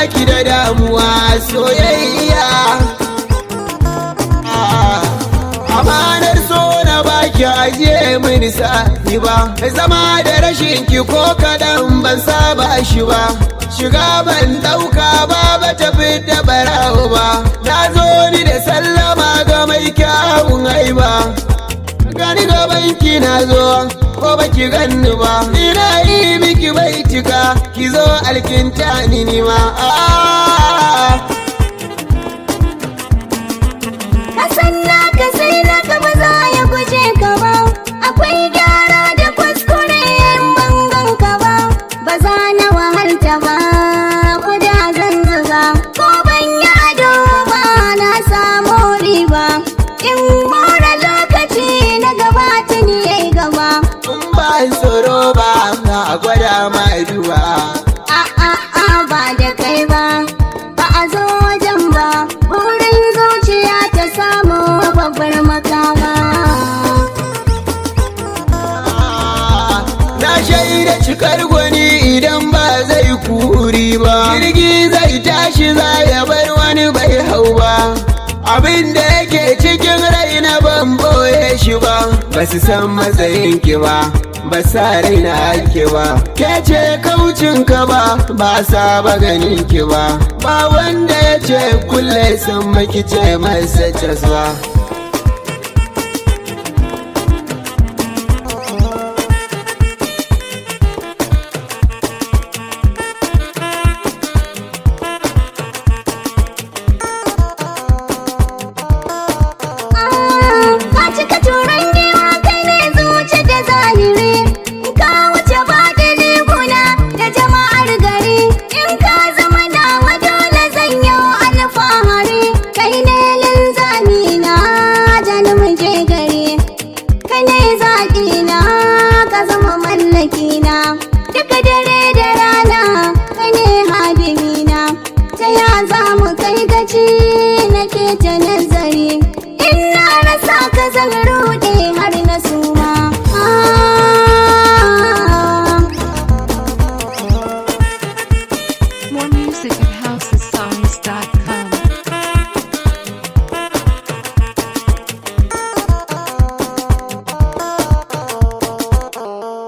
baki da damuwa soyayya amanar so na baki ajiye mini sa'i ba zama da rashin ki ko kaɗan ban saba shi ba shiga ban ɗauka ba ba tafi da barawo ba na zo ni da sallama ga mai kyawun haiba gani gaban ki na zo ko baki ganni ba ina yi miki baitika ki zo alkinta ni nima Kasan naka sai naka ba za ya guje ka ba Akwai gyara da kuskure in bangan ka ba Ba za na wahalta ba ko da zan zuga Ko ban yi ado ba na samu riba In more lokaci na gaba tuni yayi gaba in ba tsoro ba na gwada ma duba A a a ba da kai ba Ba a zo wajen ba Burin zuciya ta samu babbar makama na shaida cikar gwani idan ba zai kuri ba jirgi zai tashi za ya bar wani bai hau ba abin da yake cikin rai na ban boye shi ba ba su san matsayin ki ba ba sa raina ake ba ke ce kaucin ka ba ba sa ba ganin ki ba ba wanda ya ce kulle sun maki ce masa caswa